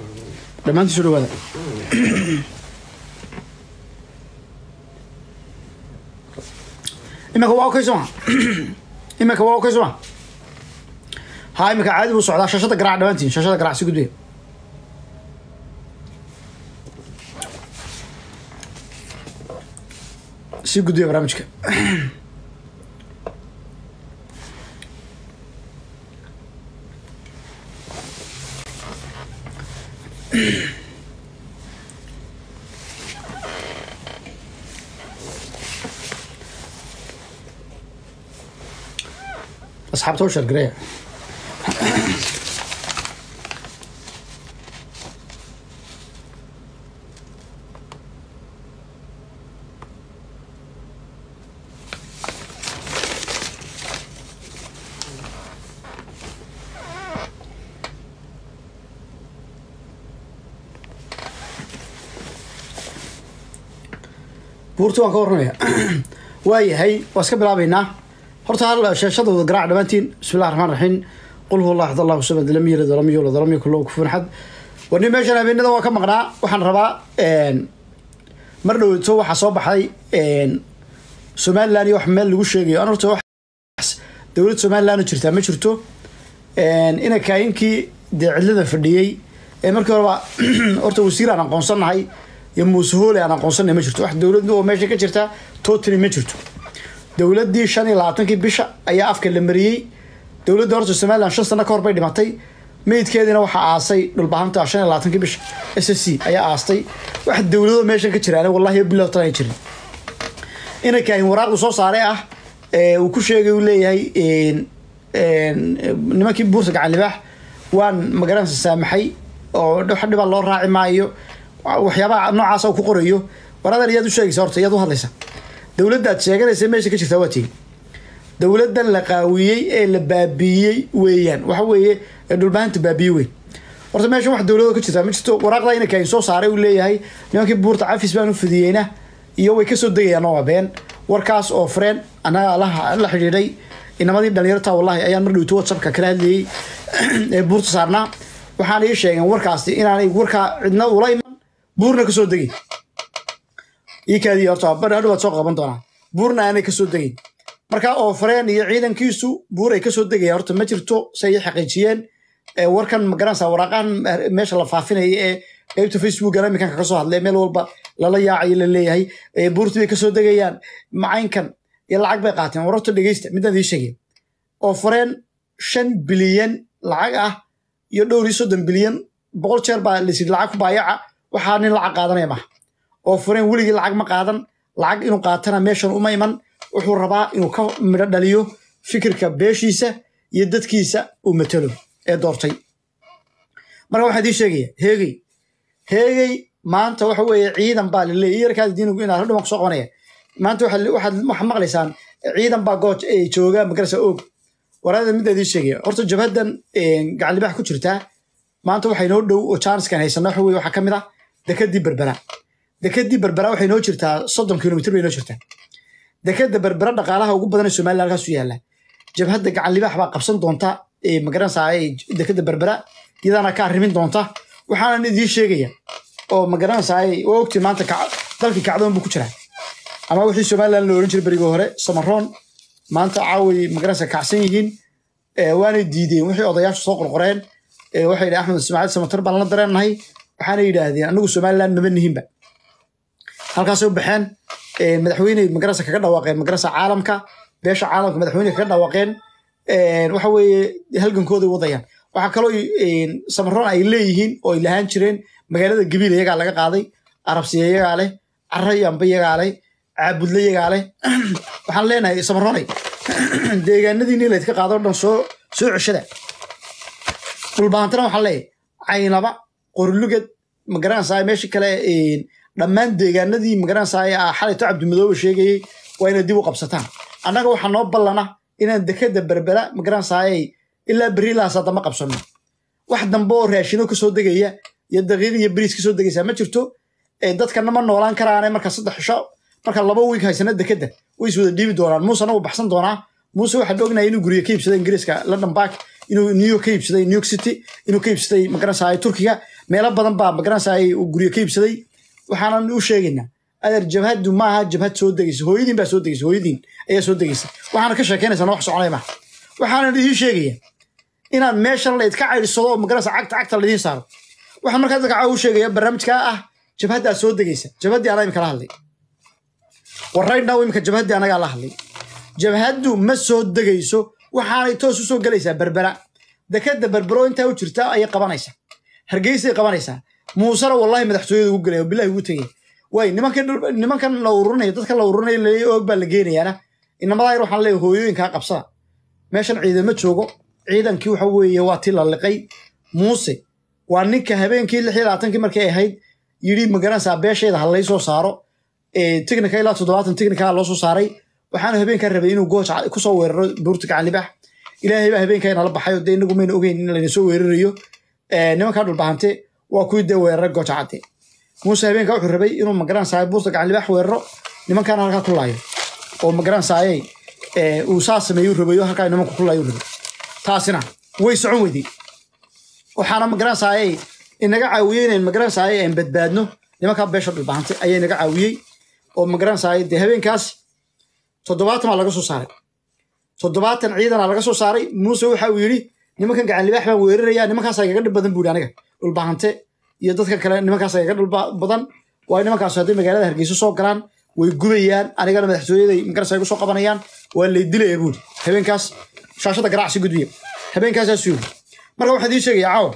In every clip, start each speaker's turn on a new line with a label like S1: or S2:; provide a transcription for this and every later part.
S1: dhammaantii soo dhawaada iminka waa okay soma iminka waa okay soma ha iminka caadi buu socdaa shashada garaac dhammaantiin shashada garaac si gudbiya si gudbiya barnaamijka asxaabta u sheergareeya buurta waan ka warramaya waayahay waa iska bilaabaynaa horta hal sheeshada wada garaac dhammaantiin bismillahi raxmaan raxiim qul huwa allah axad allahu samad lam yalid walam yuulad walam yakun lahu kufuwan axad warni meeshan habeenada waa ka maqnaa waxaan rabaa mar dhowto waxaa soo baxay somaliland iyo wax meel lagu sheegayo an horta wax dowlad somaliland jirtaa ma jirto ina kaayinkii dee cidlada fadhiyey ee markii horeba horta wasiir aan aqoonsanahay iyo muuse hoole aan aqoonsanay ma jirto wax dowlad oo meesha ka jirta totally ma jirto dowladdii shan iyo labaatankii bisha ayaa afka la mariyey dowladda horta somaliland shan sano ka hor bay dhimatay meydkeediina waxaa aasay dhulbahanta shan iyo labaatankii bisha s s c ayaa aastay wax dowlado meeshan ka jiraan wallahi bilow tan ay jirin inankahin waraaqdu soo saaray ah uu ku sheegay uu leeyahay nimankii buurta gacan libaax waan magaranaysa saamaxay oo wax dhibaa loo raaci maayo waxyaabaha noocaas ku qorayo waradan iyaad u sheegaysa horta iyaad u hadlaysa dowladdaad sheeganaysa meesha ka jirtaa waa tii dowladdan la qaawiyey ee la baabiiyey weeyaan waxa weeye ee dhulbaahanta baabiye weyn horta meeshan wax dowladoo ka jirtaa ma jirto waraaqda inankain soo saaray uu leeyahay nimankii buurta cafis baan u fidiyeyna iyo way kasoo degayaan oo been warkaas oo freen anaga la xidhiidhay inamadii dhalinyarta wallahi ayaan mar dhowto whatsappka kala hadlayey ee buurta saarnaa waxaana ii sheegeen warkaasi inaanay warkaa cidna ula iman buurna kasoo degin iikaadii horta bar hadhow waad soo qaban doonaa buurna aanay kasoo degayn marka oo fareen iyo ciidankiisu buur ay kasoo degayaan horta ma jirto si ay xaqiijiyeen warkan magaranaysa waraaqahan meesha la faafinaya ee qeybta facebookana iminkan kaga soo hadlay meel walba lala yaacayo la leeyahay buurtii bay kasoo degayaan macaynkan iyo lacag bay qaateen war horta dhegeysta midaan ii sheegay oo fareen shan bilyan lacag ah iyo dhowr iyo soddon bilyan boqol jeer baa lasid lacag ku baayaca waxaa nin lacag qaadanaya maha oo fureen weligii lacag ma qaadan lacag inuu qaatana meeshan uma iman wuxuu rabaa inuu ka midho dhaliyo fikirka beeshiisa iyo dadkiisa uu matalo ee doortay marka waxaan idiin sheegaya heegey heegey maanta waxa weeye ciidan baa laleeyay yarkaada diinigu inaad hadhow kusoo qabanaya maanta waxaad waxaad maqlaysaan ciidan baa gooj ee jooga magarasa oog waraada midda idiin sheegaya horta jabhaddan gacanlibax ku jirtaa maanta waxay noo dhow oo jaaniskan haysana waxa weye waxaa ka mid ah dekadii berbera dekadii berbera waxay noo jirtaa soddon kilomitr bay noo jirtaa dekada berbera dhaqaalaha ugu badan ee somaliland halkaasu yaalla jabhadda gacan libaax baa qabsan doonta magaranaysaa dekada berbera iyadaana ka arrimin doonta waxaanan idiin sheegaya oo magaranaysaa waa ogti maanta dalkii kacdoon buu ku jiraa ama wixii somaliland la oran jiray berigii hore samaroon maanta caaway magaranaysaa kacsan yihiin waanay diideen wixii odayaashu soo qorqoreen waxay yidhi axmed ismaaciil samatar baan la dareennahay waxaana yidhaahdeen anagu somaliland maba nihinba halkaasay u baxeen madaxweyne magarasa kaga dhawaaqeen magarasa caalamka beesha caalamka madaxweyne kaga dhawaaqeen waxa weeye halgankooday wadayaan waxaa kaloo samaroon ay leeyihiin oo ay lahaan jireen magaalada gabiil iyagaa laga qaaday arabsiya iyagaa leh carayamba iyagaa leh caabudle iyagaa leh waxaan leenahay samaroonay deegaanadiini laydka qaado dhan soo soo ceshada dhulbaantana waxaan leeyahay caynaba qorlugad magaranaysaa meesha kale dhammaan deegaanadii magaranaysaa xalayto cabdimidoobe sheegayey waa inay dib u qabsataan annaga waxaa noo ballana inaan dekada berbera magaranaysaa ilaa berilahaas haddama qabsano wax dambe oo raashino kasoo degaya iyo daqiiq iyo beriis kasoo degaysaa ma jirto dadkana ma noolaan karaane marka saddex cisho marka laba wiig haysana dekada way is wada dhiibi doonaan muusena wuu baxsan doonaa muuse waxaan ognahay inuu guryo ka iibsaday ingiriiska london bark inuu new york ka iibsaday new york city inuu ka iibsaday magaranaysaa turkiga meelo badan baa magaranaysa ay uu guryo ka iibsaday waxaanan u sheegaynaa adeer jabhaddu maaha jabhad soo degaysa hooyadiin baa soo degaysa hooyadiin ayaa soo degaysa waxaana ka sheekeynaysaa wax soconay maaha waxaanan idiin sheegaya inaad meeshan laydka caydhisado oo magaranaysa cagta cagta laidiin saaro waxaan markaa dadka caawa u sheegaya barnaamijkaa ah jabhaddaa soo degaysa jabhaddii anaa imika la hadlay warraydhnaw imika jabhaddii anagaa la hadlay jabhaddu ma soo degayso waxaanay toos u soo gelaysaa berbera dekadda berbero intaa u jirta ayay qabanaysaa hargeysay qabanaysaa muusena wallahi madaxtooyada ugu gelaya bilahi ugu tegaya waay nimankan nimankan la ururinaya dadkan la ururinaya leeyahay oog baa la geenayaana inamadaa yar waxaan leeyahay hooyooyinkaa qabsada meeshan ciidamo joogo ciidankii waxa weeye waa ti la liqay muuse waa ninka habeenkii lix iyo labaatankii markay ahayd yidhi magaranaysaa beesheeda ha lay soo saaro technica ilaa toddobaatan technica loo soo saaray waxaana habeenkaa rabay inuu gooja kusoo weeraro buurta gacan libax ilaahay baa habeenkaa inala baxay oo dee inagu mayna ogeyn in layna soo weerarayo nimankaa dhulbahante waa kuwii dee weeraray gooja cadde muuse habeenkaa wuxuu rabay inuu magaranaysaa buurta gacan libax weeraro nimankaana halkaa ku laayo oo magaranaysaayey uu saa sameeyuu rabayo halkaa nimanku ku laayo rabay taasina way socon weyday waxaana magaranaysaayey inaga caawiyey inayn magaranaysaayey aan badbaadno nimankaa beesha dhulbahante ayaa inaga caawiyey oo magaranaysaayey dee habeenkaas toddobaatan baa laga soo saaray toddobaatan ciidana laga soo saaray muuse waxa uu yidhi nimankan gacan libaax baan weeraraya nimankaasa igaga dhib badan buuri aniga dhulbahante iyo dadka kale nimankaasa igaga dhul badan waayo nimankaas hadday magaalada hargeysa soo galaan way gubayaan anigana madaxtooyaday magaranaysa igu soo qabanayaan waa lay dilaya buuri habeenkaas shaashada garacsi gudbiya habeenkaasaasuu yidhi marka waxaan idiin sheegaya caawa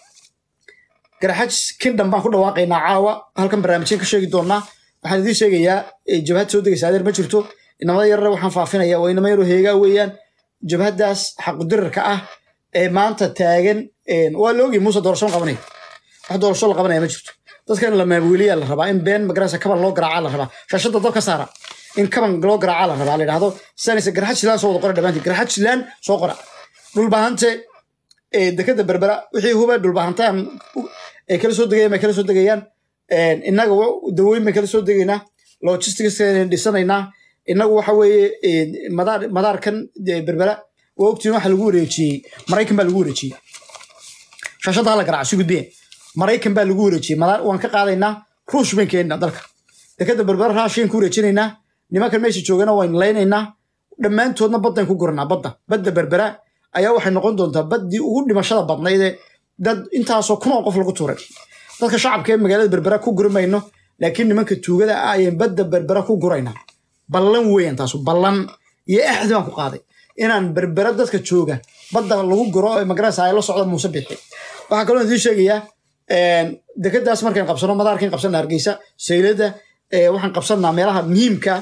S1: garaxaj kingdom baan ku dhawaaqaynaa caawa halkan barnaamijyan ka sheegi doonaa waxaan idiin sheegayaa jabhad soo degaysa adeer ma jirto inamada yarare waxaan faafinaya waa inama yaro heegaa weeyaan jabhaddaas xaqudirarka ah ee maanta taagan waa la ogyahay muuse doorasho ma qabanaya wax doorasho la qabanaya ma jirto dadka in la maawiiliyaa la rabaa in been magarasa kaban loo garaacaa la rabaa shaashada dab ka saara in kaban loo garaacaa la rabaa la yidhahdo sanaysa garaxad shilaan soo wada qora dhammaantiin garaxad shilaan soo qora dhulbahante dekada berbera wixii huba dhulbahantaan ay kala soo degayaan bay kala soo degayaan innaga dawooyin bay kala soo degaynaa logistics dhisanaynaa innagu waxa weeye madaar madaarkan berbera waa ogtiin waxa lagu wareejiyey maraykan baa lagu wareejiyey shaashadda hala garaaca si gudbiye maraykan baa lagu wareejiyey madaar waan ka qaadaynaa ruush bayn keenna dalka dekada berbera raashiyan ku wareejinaynaa nimankan meesha joogana waynu laynaynaa dhammaantoodna baddan ku guranaa badda badda berbera ayaa waxay noqon doontaa baddii ugu dhimashada badnaydee dad intaasoo kun oo qof lagu tuuray dadka shacabka ee magaalada berbera ku guri mayno laakiin nimanka tuugada ah ayaan badda berbera ku guraynaa ballan weeyaan taasu ballan iyo axdi baan ku qaaday inaan berbera dadka jooga badda lagu guro ee magarasa ay la socda muuse bixi waxaa kaloo idiin sheegayaa dekadaas markaan qabsano madaarkan qabsana hargeysa saylada waxaan qabsanaa meelaha muhiimka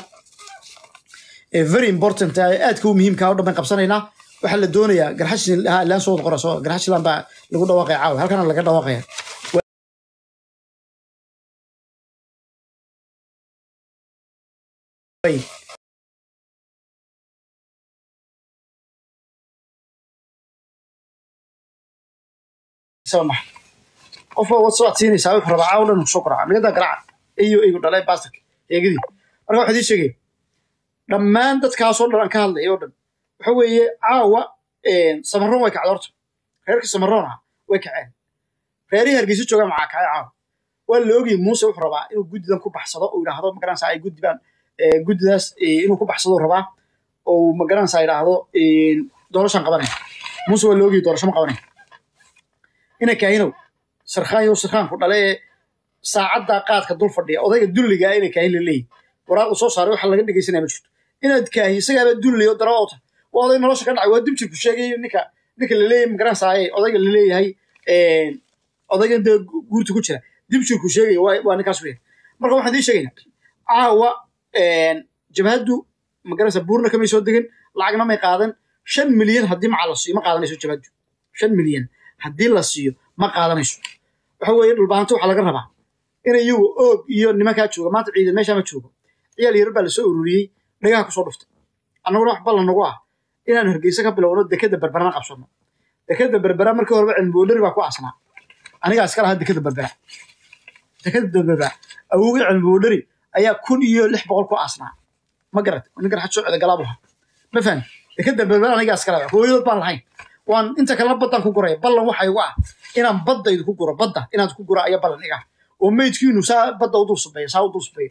S1: very important aadka u muhiimka o dhan baan qabsanaynaa waxaa la doonayaa garxashilan laan soo qora soo garxashilan baa lagu dhawaaqaya caawa halkana laga dhawaaqaya qof waad siinaysaa wuxuu rabaa caawa dhan soo qoraa nagadaa garaaca eyo eygu dhalay bastarka eegadii marka waxaa idin sheegaya dhammaan dadkaasoo dhan aan ka hadlaya oo dhan waxa weeye caawa samaroon way kacday horta reerka samaroon ah way kaceen reerihii hargeysa joogaan maxaa kacay caawa waa la ogayay muuse wuxuu rabaa inuu guddidan ku baxsado uu yidhaahdo magaranaysa ay guddibaan guddidaas inuu ku baxsado rabaa oo magaranaysa yidhaahdo doorashaan qabanaya muuse waa la ogayay doorasho ma qabanaya ina kaahinow sarkhaanyo sarkhaanku dhale ee saacaddaa qaadka dul fadhiya odayga dulligaa ina kaahin la leeyahy waraaqu soo saaray waxa laga dhegaysanaya ma jirto inaad kaahi isagaaba dulliyo dara ota waa oday nolosha ka dhacay waa dibjirku sheegayo ninka ninka laleeyahay magaranaysaye odayga laleeyahay odaygan dee guurta ku jira dibjirku sheegaya waa ninkaas weya marka waxaan idiin sheegaynaa caawa jabhaddu magaranaysa buurna kamay soo degin lacagna may qaadan shan milyan haddii maca la siiyo ma qaadanayso jabhaddu shan milyan haddii la siiyo ma qaadanayso waxa weeye dhulbahanto waxaa laga rabaa in iyagu oog iyo nimankaa jooga maanta ciidan meeshaa ma joogo ciyaal yar baa lasoo ururiyey dhagaha kusoo dhuftay annaguna wax ballan nagu ah inaan hargeysa ka bilowno dekada berberana qabsano dekada berbera markii horeba cilmiboodhari baa ku asnaa anigaa iska lahaa dekada berbera dekada berbera awogii cilmiboodhari ayaa kun iyo lix boqol ku asnaa ma garat ninkan xad soo ceda galaabu ha ma fahmi dekada berbera anigaa iska lahaa hooyadood baan lahayn waan inta kalena baddaan ku guraya ballan waxa igu ah inaan baddaydu ku guro badda inaad ku gura ayaa ballan iga ah oo meydkiinu saa badda u dul subeeyo saa u dul subeeyo